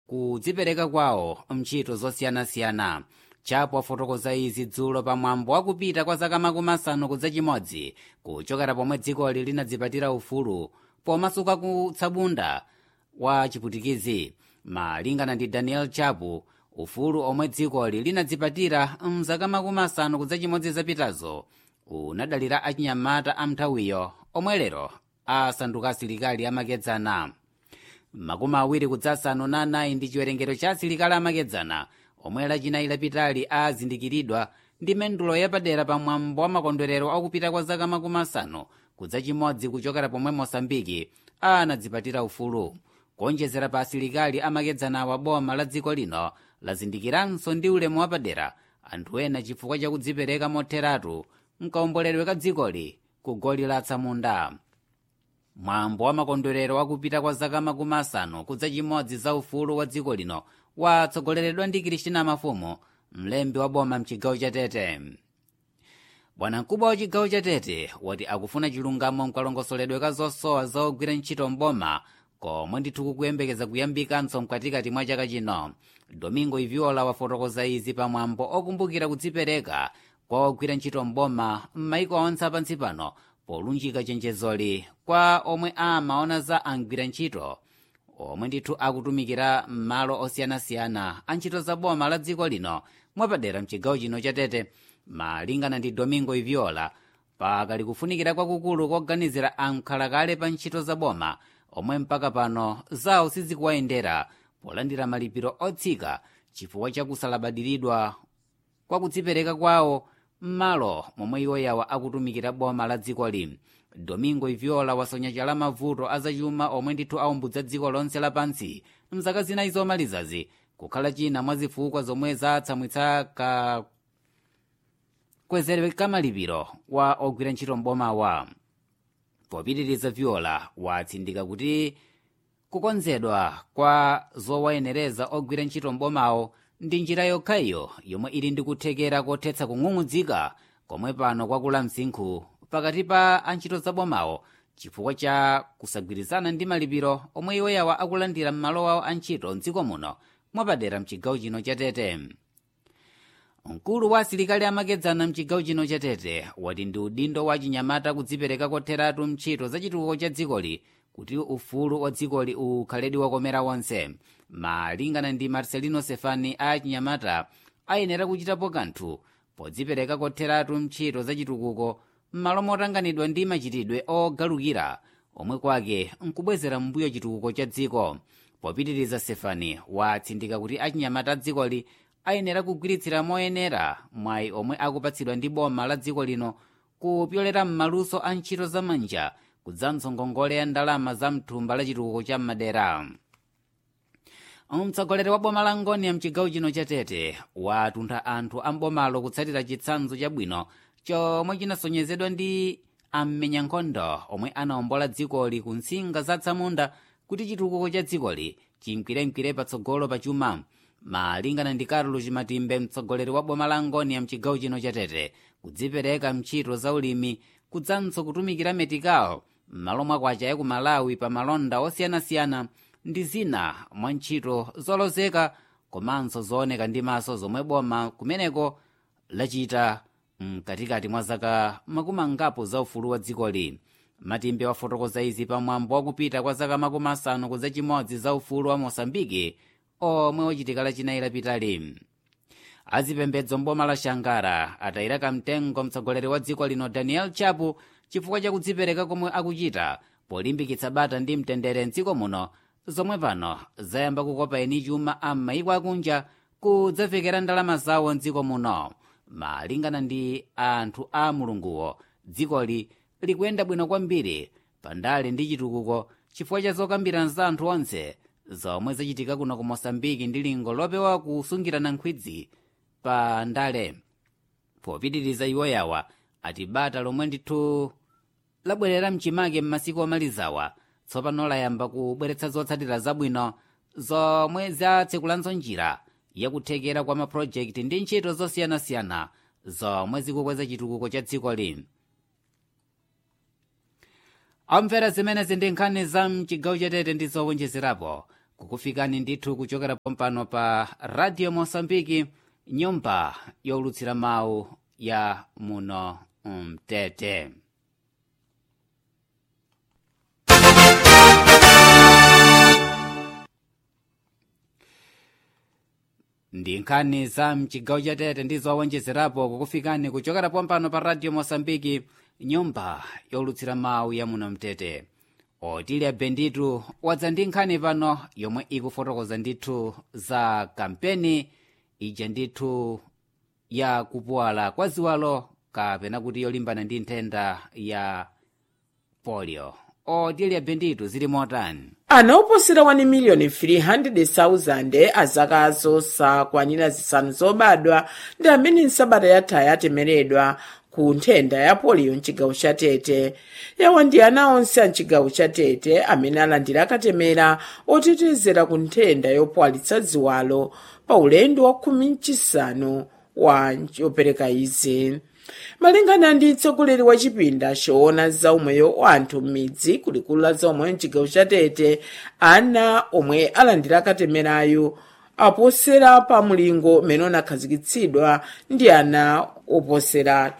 kudzipereka kwawo mntchito zosiyanasiyana chapo wafotokoza izi dzulo pamwambo wakupita kwa zaka makumi asanu kudza chimodzi kuchokera pomwe dzikoli linadzipatira ufulu pomasuka kutsabunda wa chiputikizi malingana ndi daniel chapu ufulu omwe dzikoli linadzipatira mzaka makumi asanu kudza chimodzi zapitazo unadalira achinyamata amnthawiyo omwe lero asanduka asilikali amakedzana makumi awiri kudzasanu na anayi ndi chiwerengero cha asilikali amakedzana omwe lachinayi lapitali azindikiridwa ndi mendulo yapadera pamwambo wa makondwerero akupita kwa zaka makumi asanu kudza chimodzi kuchokera pomwe mosambiki anadzipatira ufulu kuonjezera pa asilikali amakedzanawa boma la dziko lino lazindikiranso ndi ulemu wapadera anthu ena chifukwa chakudzipereka motheratu mkaomboledwe ka dzikoli ku goli la atsamunda mwambo wa makondwerero wakupita kwa zaka makumi asanu kudza chimodzi za ufulu wa dziko lino watsogoleredwa ndi kristina mafumu mlembi wa boma mchigawo cha tete bwanamkubwa wa chigawo cha tete wati akufuna chilungamo mkalongosoledwe ka zosowa zogwira ntchito mboma komwe ndithu kukuyembekeza kuyambikanso mkatikati mwa chaka chino domingo iviola wafotokoza izi pamwambo okumbukira kudzipereka kwa ogwira ntchito mboma m'maiko onse apansi pano polunjika chenjezoli kwa omwe amaona za angwira ntchito omwe ndithu akutumikira m'malo osiyanasiyana a ntchito za boma la dziko lino mwapadera mchigawo chino cha tete malingana ndi domingo iviola pakali kufunikira kwakukulu koganizira ankhalakale pa ntchito za boma omwe mpaka pano zawo sizikuwayendera polandira malipiro otsika chifukwa chakusalabadiridwa kwa kudzipereka kwawo m'malo momwe iwo yawa akutumikira boma la dzikoli domingo iviola wasonya chala mavuto azachuma omwe ndithu aumbudza dziko lonse lapansi mzaka zinayi zomalizazi kukhala china mwa zifukwa zomwe zatsamwitsa ka kwezerwe kamalipiro wa ogwira ntchito mbomawa popitiriza viola watsindika kuti kukonzedwa kwa zowayenereza ogwira ntchito mbomawo ndi njira yokhayo yomwe ili ndi kuthekera kothetsa kung'ung'udzika komwe pano kwakula msinkhu pakati pa antchito zabomawo chifukwa cha kusagwirizana ndi malipiro omwe iwo yawa akulandira m'malo awo antchito mdziko muno mwapadera mchigawo chino cha tete mkulu wa asilikali amakedzana mchigawo chino cha tete wati ndi udindo wa chinyamata kudzipereka kotheratu mntchito za chitukuko cha dzikoli kuti ufulu wa dzikoli ukhaledi wakomera wonse malingana ndi marcelino sefani a chinyamata ayenera kuchitapo kanthu podzipereka kotheratu mntchito za chitukuko m'malo motanganidwa ndi machitidwe ogalukira omwe kwake nkubwezera mbuyo chitukuko cha dziko popitiriza sefani watsindika kuti achinyamata dzikoli ayenera kugwiritsira moyenera mwayi omwe akupatsidwa ndi boma la dziko lino kupyolera m'maluso a ntchito zamanja kudzanso ngongole ya ndalama za mthumba la chitukuko cha madera mtsogoleri wa boma la ngoni ya mchigawo chino cha tete watuntha anthu a mbomalo kutsatira chitsanzo chabwino chomwe chinasonyezedwa ndi ammenya nkhondo omwe anawombola dzikoli ku nsinga za tsamunda kuti chitukuko cha dzikoli chinkwiremkwire patsogolo pachuma malingana ndi carlos matimbe mtsogoleri wa boma la ngoni ya mchigawo chino cha tete kudzipereka mntchito za ulimi kudzanso kutumikira metikawo m'malo mwakwacha ya ku malawi pa malonda osiyanasiyana ndi zina mwa ntchito zolozeka komanso zooneka ndi maso zomwe boma kumeneko lachita mkatikati mwa zaka makumi angapo za ufulu wa dzikoli matimbe wafotokoza izi pamwambo wakupita kwa zaka makumi asanu kudza chimodzi za ufulu wa mosambiki omwe wachitika lachinayi lapitali azipembedzo mboma la shangara atayira kamtengo mtsogoleri wa dziko lino daniel chapu chifukwa chakudzipereka komwe akuchita polimbikitsa bata ndi mtendere mdziko muno zomwe pano zayamba kukopa eni chuma a m'mayiko akunja kudzavekera ndalama zawo mdziko muno malingana ndi anthu a mulunguwo dzikoli likuyenda bwino kwambiri pandale ndi chitukuko chifukwa cha zokambirana za anthu onse zomwe zachitika kuno ku mosambiki ndi lingo lopewa kusungirana nkhwidzi pa ndale popitiriza iwo yawa ati bata lomwe ndithu labwerera mchimake m'masiku omalizawa tsopano layamba kubweretsa zotsatira zabwino zomwe zatsekulanso njira yakuthekera kwa mapulojekiti ndi ntchito zosiyanasiyana zomwe zikukweza chitukuko cha dzikoli amvera zimenezi ndi nkhani za mchigawo chatete ndi zowonjezerapo kukufikani ndithu kuchokera pompano pa radio mosambiki nyumba yolutsira mawu ya muno mtete ndi nkhani za mchigawo cha tete ndi zowonjezerapo kukufikani kuchokera pompano pa radio mosambiki nyumba yolutsira mawu ya muno mtete otilya benditu wadza ndi nkhani pano yomwe ikufotokoza ndithu za kampeni ija ndithu ya kupuwala kwa ziwalo kapena kuti yolimbana ndi nthenda ya polio otilya benditu zili motani ana oposera 1 miliyoni 300,000 azakazo sakwanira zisanu zobadwa ndi amene nsabata yathayi atemeredwa ku nthenda ya poliyo mchigawo cha tete yawa ndi ana onse a mchigawo cha tete amene alandira akatemera otetezera ku nthenda yopwalitsa ziwalo pa ulendo wa khumi mchisanu wa chopereka izi malingana ndi mtsogoleri wa chipinda choona zaumoyo wa anthu m'midzi kulikulu la zaumoyo mchigawo cha tete ana omwe alandira akatemerayo aposera pa mulingo umene unakhazikitsidwa ndi ana oposera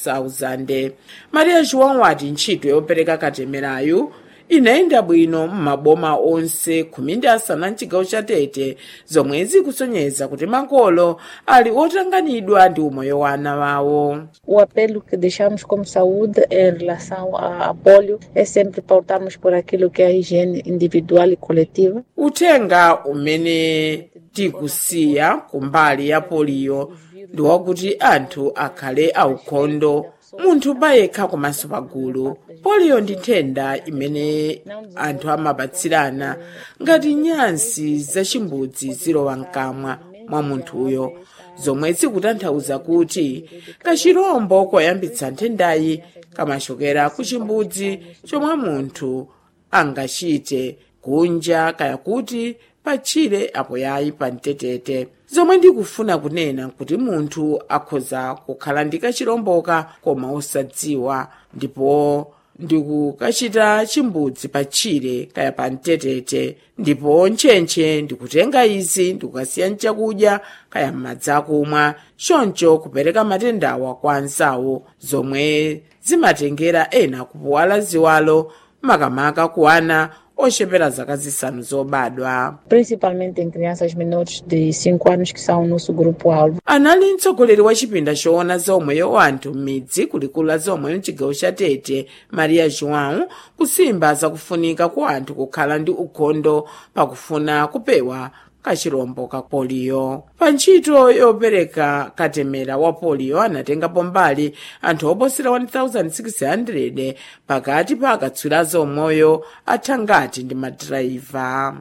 2000 maria joão wati ntchito yopereka katemerayo inayenda bwino m'maboma onse khumi ndi asanu a mchigawo cha tete zomwe zikusonyeza kuti makolo ali otanganidwa ndi umoyo wa ana wawo O apelo que deixamos como saúde em relação a, a polio é sempre pautarmos por aquilo que é a higiene individual e coletiva. uthenga umene tikusiya kumbali ya poliyo ndi wakuti anthu akhale aukhondo munthu payekha komanso pagulu poliyo ndi nthenda imene anthu amapatsirana ngati nyansi zachimbudzi zilowa mkamwa mwa munthuyo zomwe zikutanthauza kuti kachirombo koyambitsa nthendayi kamachokera ku chimbudzi chomwe munthu angachite kunja kaya kuti patchire apo yayi pa mtetete zomwe ndikufuna kunena kuti munthu akhoza kukhala ndi kachiromboka koma osadziwa ndipo ndikukachita chimbudzi patchire kaya pa mtetete ndipo ntchentche ndikutenga izi ndikukasiya mchakudya kaya m'madzi akumwa choncho kupereka matendawa kwa anzawo zomwe zimatengera ena kupuwala ziwalo makamaka ku ana ochepera zaka zisanu zobadwa Principalmente em crianças menores de 5 anos que são o nosso grupo-alvo. anali mtsogoleri wa chipinda choona zaumoyo wa anthu m'midzi kulikulu la zaumoyo mchigawo cha tete maria joão kusimba zakufunika kwa anthu kukhala ndi ukhondo pakufuna kupewa kachirombo ka poliyo pa ntchito yopereka katemera wa poliyo anatengapo mbali anthu oposera 1600 pakati pa akatswiri zaumoyo athangati ndi madrayiva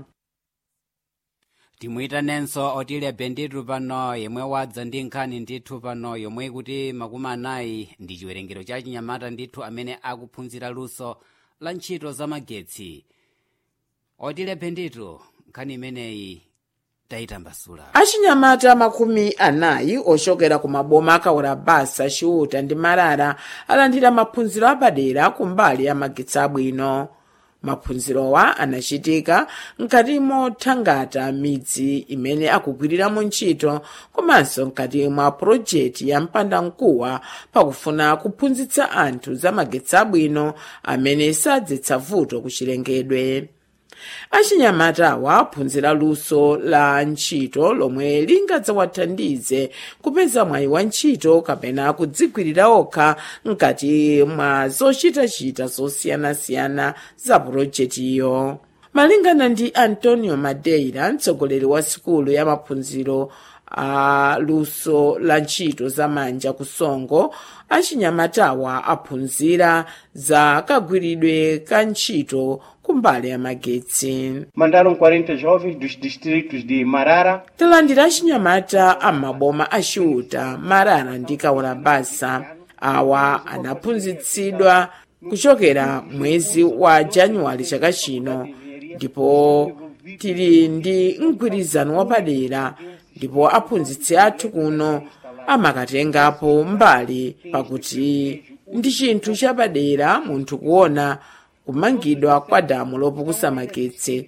timuyitanenso otilya benditu pano yemwe wadza ndi nkhani ndithu pano yomwe kuti makumi anayi ndi chiwerengero cha chinyamata ndithu amene akuphunzira luso la ntchito za magetsi otilya benditu nkhani imeneyi tayitambasula achinyamata makumi anayi ochokera ku maboma akawera basa chiuta ndi marara alandira maphunziro apadera kumbali ya magetsi abwino maphunzirowa anachitika mkati mothangata midzi imene akugwiriramo ntchito komanso mkati mwa pulojekiti ya mpandamkuwa pakufuna kuphunzitsa anthu za magetsi abwino amene sadzetsa vuto ku chilengedwe achinyamatawa aphunzira luso la ntchito lomwe lingadzawathandize kupeza mwayi wa ntchito kapena kudzigwirira okha mkati mwa zochitachita zosiyanasiyana za pulojekitiyo malingana ndi antonio madeira mtsogoleri wa sikulu ya maphunziro a luso la ntchito zamanja ku songo achinyamatawa aphunzira za kagwiridwe ka ntchito kumbali ya magetsi Mandaram 40 jovens dos distritos de Marara, talandira achinyamata amaboma achiuta marara ndi kaurabasa awa anaphunzitsidwa kuchokera mwezi wa januwale chaka chino ndipo tili ndi mgwirizano wapadera ndipo aphunzitsi athu kuno amakatengapo mbali pakuti ndi chinthu chapadera munthu kuona kumangidwa kwa damu lopukusa magetsi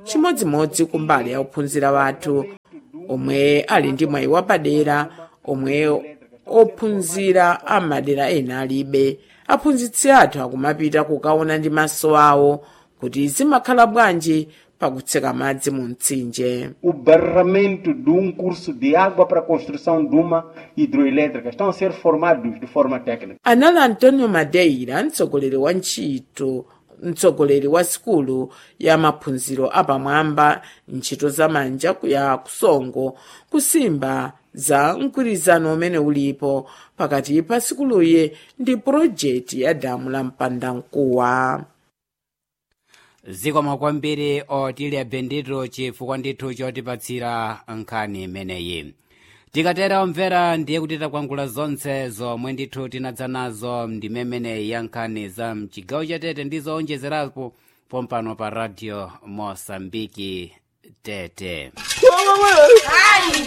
chimodzimodzi kumbali ya ophunzira wathu omwe ali ndi mwayi wapadera omwe ophunzira amadera ena alibe aphunzitsi athu akumapita kukaona ndi maso awo kuti zimakhala bwanji pakutseka madzi mu mtsinje o barramento de um curso de água para a construção de uma hidroelétrica. Estão a ser formados de forma técnica. anali antonio madeira mtsogoleri wa ntchito mtsogoleri wa sikulu ya maphunziro apamwamba ntchito za manja ya kusongo kusimba za mgwirizano umene ulipo pakati pa sikuluyi ndi purojekiti ya damu la mpandankuwa zikomo kwambiri otilya bendito chifukwa ndithu chotipatsira nkhani imeneyi tikatera omvera ndiye kuti takwangula zonse zomwe ndithu tinadza nazo ndimemeneyi ya nkhani za mchigawo chatete ndi zoonjezerapo pompano pa radio mosambiki tete Ai!